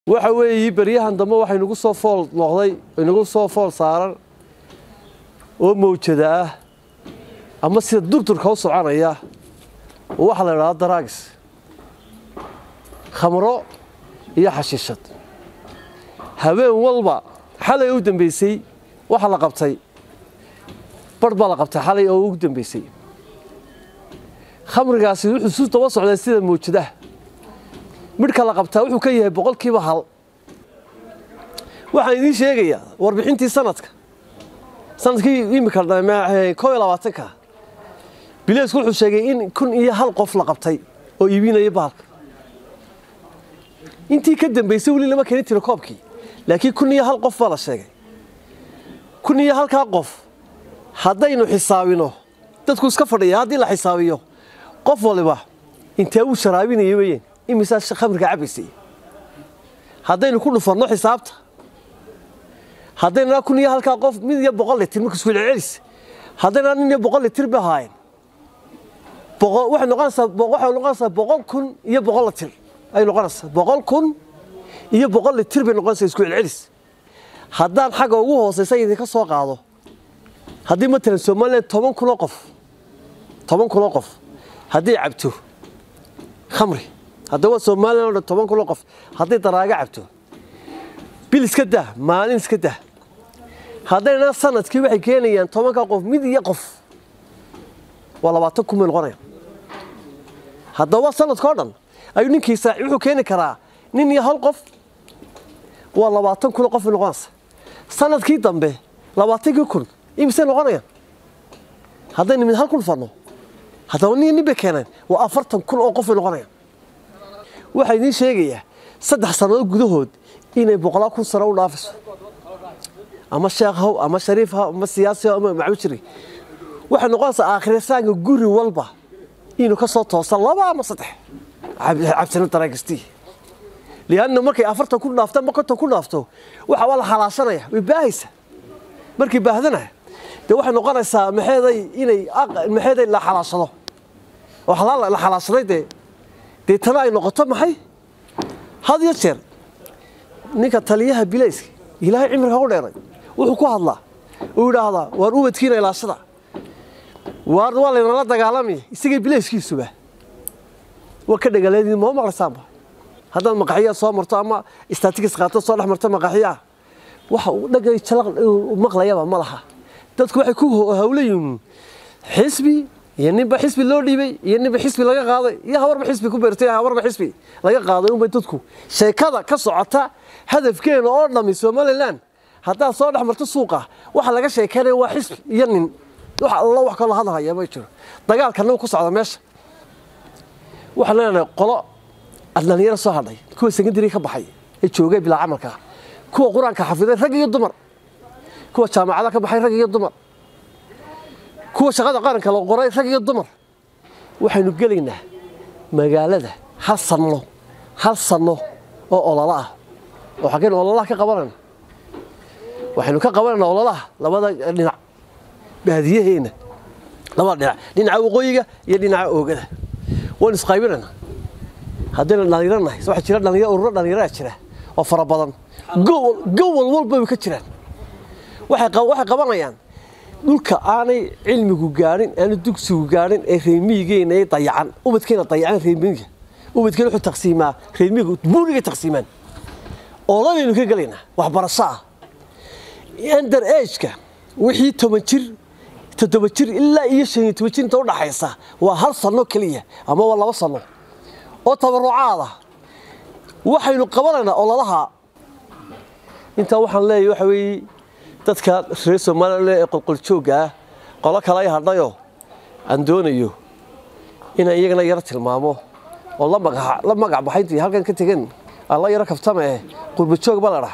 waxa weeye beryahan dambe waxay nagu soo fool noqday inagu soo fool saaran oo mawjada ah ama sida durdurka u soconaya oo waxaa la idhahdaa daraagis khamro iyo xashiishad habeen walba xalay u dambeysay waxaa la qabtay barh baa la qabtay xalay oo ugu dambeysay khamrigaasi wuxuu su daba socdaa sida mawjadaha midhka la qabtaa wuxuu ka yahay boqolkiiba hal waxaan idiin sheegayaa warbixintii sanadka sanadkii imika koo iyo labaatanka bileesku wuxuu sheegay in kun iyo hal qof la qabtay oo iibinaya bahalka intii ka dambaysay weli lama keeni tiro koobkii laakiin kun iyo hal qof baa la sheegay kun iyo halkaa qof haddaynu xisaabino dadku iska fadhiya haddii la xisaabiyo qof waliba intee uu sharaabinaya weyeen imisaa khamriga cabaysay haddaynu ku dhufanno xisaabta haddayna kun iyo halkaa qof mid iyo boqol litir marka isku celcelis haddayna nin iyo boqol litir ba ahaayeen waxay noqonaysaa waxay noqonaysaa boqol kun iyo boqol litir ay noqonaysaa boqol kun iyo boqol litir bay noqonaysaa isku celcelis haddaan xagga ugu hooseysa idinka soo qaado haddii matalan somaliland toban kunoo qof toban kunoo qof haddii cabto khamri haddaba somalilan o dhan toban kunoo qof hadday daraaga cabto bil iska dah maalin iska dah haddayna sanadkii waxay keenayaan tobanka qof mid iyo qof waa labaatan kun bay noqonayaan haddaba sanadkao dhan ayuu ninkiisa wuxuu keeni karaa nin iyo hal qof waa labaatan kunoo qof bay noqonaysa sanadkii dambe labaatankii kun imisay noqonayaan haddaynu mid hal kun fadno haddaba nin nin bay keeneen waa afartan kun oo qof bay noqonayaan waxaa idiin sheegayaa saddex sannadood gudahood inay boqolaa kun sano u dhaafayso ama sheekh haw ama shariif haw ama siyaasi haw ama macbujiri waxay noqonaysaa aakhirisaanka guri walba inuu ka soo toosa laba ama saddex cabsina daraagistii lianna markay afartan ku dhaafto ama konton ku dhaafto waxa waa la xalaashanaya way baahaysa markay baahdana dee waxay noqonaysaa maxeeday inay maxeeday la xalaashado oo la xalaashaday dee deetana ay noqoto maxay had iyo jeer ninka taliyaha bilayska ilaahay cimriga u dheeray wuxuu ku hadlaa uu yidhaahdaa waar ubadkiina ilaashada waar waa laynala dagaalamaya isagay bilayskiisuba waa ka dhagaleedin ma maqlaysaanba haddaad maqaxiyaa soo marto ama statikis qaato soo dhex marto maqaxiyaa waxa uu dhagay jalaq maqlayaba ma laha dadku waxay ku hawlayihiin xisbi iyo ninba xisbi loo dhiibay iyo ninba xisbi laga qaaday iyo habarba xisbi ku beertay habarba xisbi laga qaaday unbay dadku sheekada ka socota hadafkeena oo dhammi somaliland haddaad soo dhex marto suuqa waxa laga sheekeynaya waa xisbi iyo nin wax alla wax kaloo hadalhaya ma jiro dagaalkana ku socda meesha waxaan leenahay qolo dhalinyaro soo hadhay kuwa secondary ka baxay ee joogay bilaa camalka kuwa qur-aanka xafiday rag iyo dumar kuwa jaamacada ka baxay rag iyo dumar kuwa shaqada qaranka la qoray rag iyo dumar waxaynu gelaynaa magaalada hal sanno hal sanno oo ololo ah oo xaggeen ololaha ka qabanayna waxaynu ka qabanaynaa ololaha labada dhinac baadiyaheenna labada dhinac dhinaca waqooyiga iyo dhinaca oogada waynu isqaybinaynaa haddayna dhalinyaro nahay waxaa jira dhalinyaro ururo dhallinyaraa jira oo fara badan gowal walba way ka jiraan waxay qabanayaan dhulka aanay cilmigu gaadhin aanu dugsigu gaadhin ee reemiyigeena ay dayacan ubadkeena dayacan reemiyiga ubadkeena wuxuu taqsiimaa reemiyiga buurigay taqsiimaan ooladaynu ka gelaynaa waxbarasho ah under ageka wixii toban jir toddoba jir ilaa iyo shan iyo toban jir inta udhaxaysa waa hal sanno keliya ama waa laba sanno oo tabarucaad ah waxaynu qabanaynaa ololaha intaa waxaan leeyahay waxa weeye dadka reer somalilan ee qolqoljoogga ah qolo kale ay hadhayoo aan doonayo inaan iyagana yaro tilmaamo oo la magac baxayntii halkan ka tegen aan la yaro kaftama eh qurbajoog ba la dhaha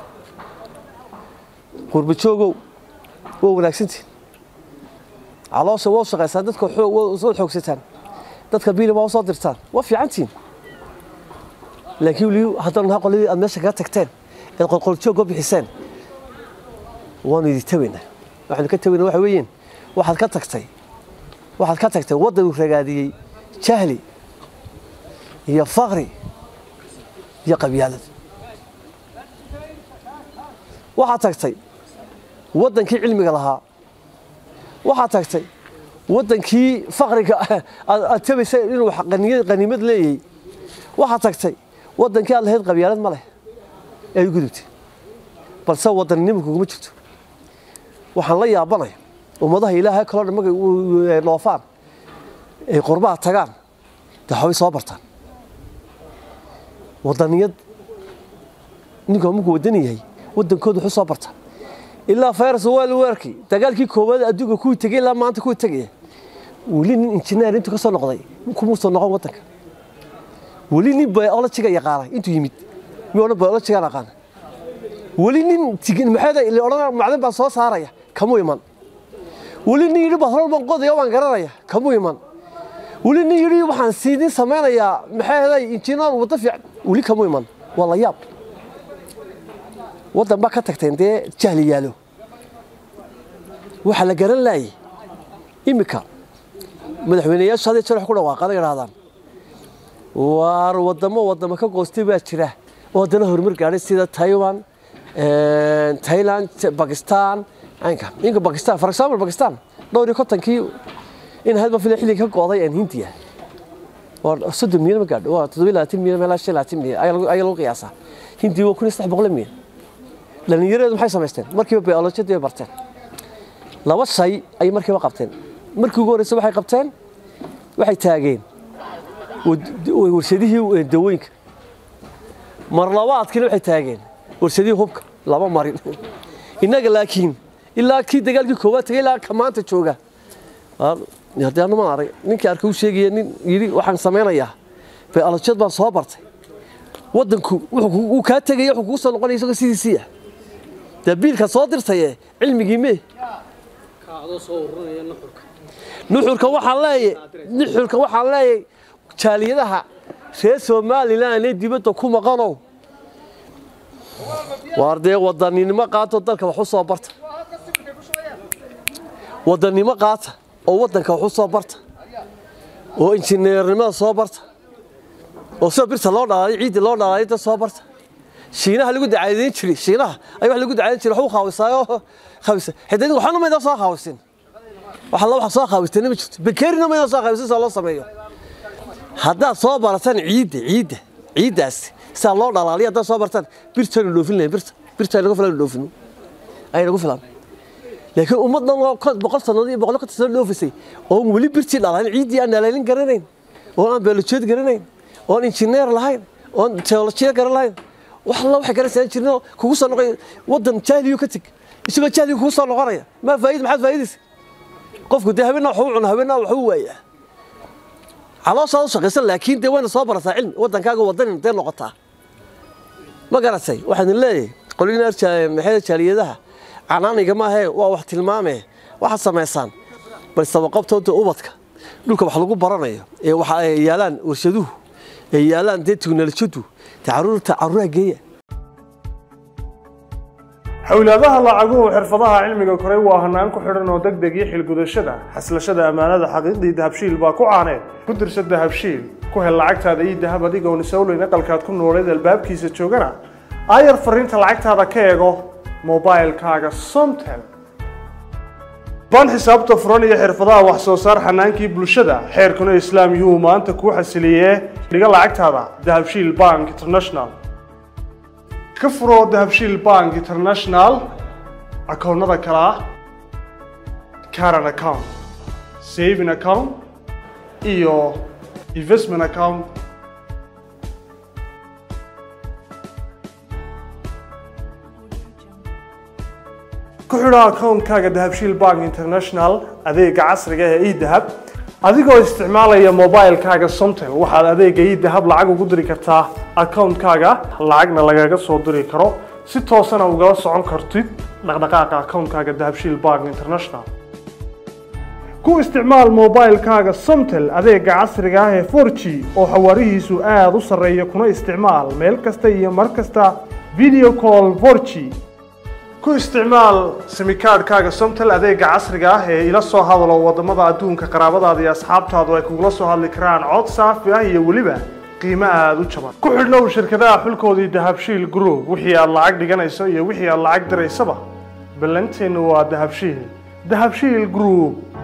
qurbajoogow waa wanaagsantiin caloosha waa u shaqaysaan dadka soo xoogsataan dadka biiliba waa soo dirtaan waa fiicantiin laakiin weli haddana naha qoladii aad meesha kaga tagteen eed qolqoljoog oo bixiseen waanu idi tabaynaa waxaanu ka tabaynaa waxa weeyeen waxaad ka tagtay waxaad ka tagtay waddanuu ragaadiyey jahli iyo faqri iyo qabyaalad waxaad tagtay waddankii cilmiga lahaa waxaad tagtay waddankii faqriga aad tabaysa inuu qaniimad leeyahay waxaad tagtay waddankii aad lahayd qabyaalad ma leh ee ay gudubtay balse wadannimo kuguma jirto waxaan la yaabanaya ummadaha ilaahay kaloo dhan markay dhoofaan ay qurbaha tagaan dee waxbay soo bartaan waddaniyad ninka markuu wadani yahay waddankooda wuxuu soo bartaa ilaa fayras waal weerkii dagaalkii koowaad adduunka kuwii tegay ilaa maanta kuwii tegaya weli nin injineer intuu ka soo noqday kumuusan noqon waddanka weli nin biologiga yaqaana intuu yimid mi odhan biologigaan aqaana weli nin tigin maxayda ila odhan macdan baan soo saaraya kamuu iman weli nin yidhi batrool baan qodaya waan garanaya kamuu iman weli nin yidhi waxaan siidin samaynayaa maxay ahaday injineer waddo fiican weli kamuu iman waa la yaab waddan baa ka tagteen dee jahli yaalo waxaa la garan laayay iminka madaxweyneyaashu hadii jeer wax ku dhawaaqana yidhahdaan waar waddamo waddamo ka goostay baa jira oo haddana horumar gaadhay sida taiwan thailand bakistan aynka inka bakistan for example bakistan dhowr iyo kontonkii in hadba fila xilliga ka gooday aan hindiya waa soddon milyan ma gaadho waa toddobiyo labaatan milyan meelaa shan labaatan milyan ayaa lagu qiyaasaa hindiya waa kun iyo saddex boqol milyan dhallinyareedu maxay samaysteen markiiba biolojiyadii bay barteen laba shay ayay markiiba qabteen markii ugu horreysay waxay qabteen waxay taageen warshadihii dawooyinka mar labaadkiina waxay taageen warshadihii hubka laba marin innaga laakiin ilaa kii dagaalkii koowaad tagay ilaa ka maanta jooga haddii anu ma arag ninkii arka u sheegaya nin yidhi waxaan samaynayaa biolojiyad baan soo bartay waddanku wuu kaa tegaya wuxuu kugu soo noqonaya isagoo sidiisii ah dee biilka soo dirtaye cilmigii mee nuxurka waxaan leeyahay nuxurka waxaan leeyahay jaaliyadaha reer somalilan ee dibadda ku maqanow waar dee wadaninimo qaato dalka wax u soo barta wadannimo qaata oo waddanka wax u soo barta oo injineernimada soo barta oo sida birta loo dhalaalay ciidda loo dhalaalay dad soo barta shiinaha lagu dacaadeyn jiray shiinaha ayaa wax lagu dacaadeyn jiray wax u khaawisaayo khaawisa xitaa waxaana maydan soo khaawisin wax alla wax soo khaawisteen ma jirto bakeerina maydan soo khaawisin saa loo sameeyo haddaad soo barataan ciidda ciidda ciiddaas sidaa loo dhalaaliya haddaad soo bartaan birtaynu dhoofin lahayn birta birta nagu filan dhoofino ay nagu filan laakiin ummad dhan oo boqol sannadood iyo boqol ka sano dhoofisay oon weli birtii dhalaalin ciiddii aan dhalaalin garanayn oon aan biolojiyeed garanayn oon injineer lahayn oon teolojiya garan lahayn wax alla waxay garanaysaa jirno kugu soo noqoy waddan jahliyo ka teg isagoo jahliga kugu soo noqonaya maa faa'id maxaad faa'iidaysa qofku dee habeenna wax u cuna habeenna wax u waayaa calooshaad u shaqaysan laakiin dee wayna soo barataa cilmi waddankaaga waddanin dee noqotaa ma garatay waxaan leeyahay qolina maxay jaaliyadaha canaaniga maahee waa wax tilmaamee waxaad samaysaan bal sabaqabtooda ubadka dhulka wax lagu baranayo ee waxa ay yaalaan warshaduhu ee yaalaan dee tiknolojiyadu dee caruurta caruuraha geeya xowlaadaha lacaguhu xirfadaha cilmiga koray waa hanaan ku xidhan oo degdeg iyo xilgudashada xaslashada ammaanada xaqiiqdii dahabshiil baa ku caaneed ku dirsa dahabshiil ku hel lacagtaada iyo dahab adigoon isowleyn aqalkaad ku nooleed albaabkiisa joogana aayar fariinta lacagtaada ka eego mobilkaaga somtel ban xisaabta furan iyo xirfadaha wax soo saar xanaankii bulshada xeerkuna islaam yuu maanta kuu xasiliyee dhiga lacagtaada dahabshiil bank international ka furo dahabshiil bank international akoonnada kale ah caran account saving account iyo investment account ku xidho akoonkaaga dahabshiil bank international adeega casriga ee edahab adigoo isticmaalaya mobilkaaga somtel waxaad adeega edahab lacag ugu diri kartaa akoonkaaga lacagna lagaga soo diri karo si toosana ugala socon kartid dhaqdhaqaaqa akoonkaaga dahabshiil bank international ku isticmaal mobilkaaga somtel adeega casriga ah ee 4g oo xawaarihiisu aada u sarreeya kuna isticmaal meel kasta iyo mar kasta video call 4g ku isticmaal simikaadhkaaga somtel adeega casriga ah ee ila soo hadalo wadamada adduunka qaraabadaada iyo asxaabtaadu ay kugula soo hadli karaan cod saafi ah iyo weliba qiimo aada u jaban ku xidhnow shirkadaha xulkoodii dahabshiil group wixii aad lacag dhiganayso iyo wixii aad lacag diraysaba ballanteennu waa dahabshiil dahabshiil group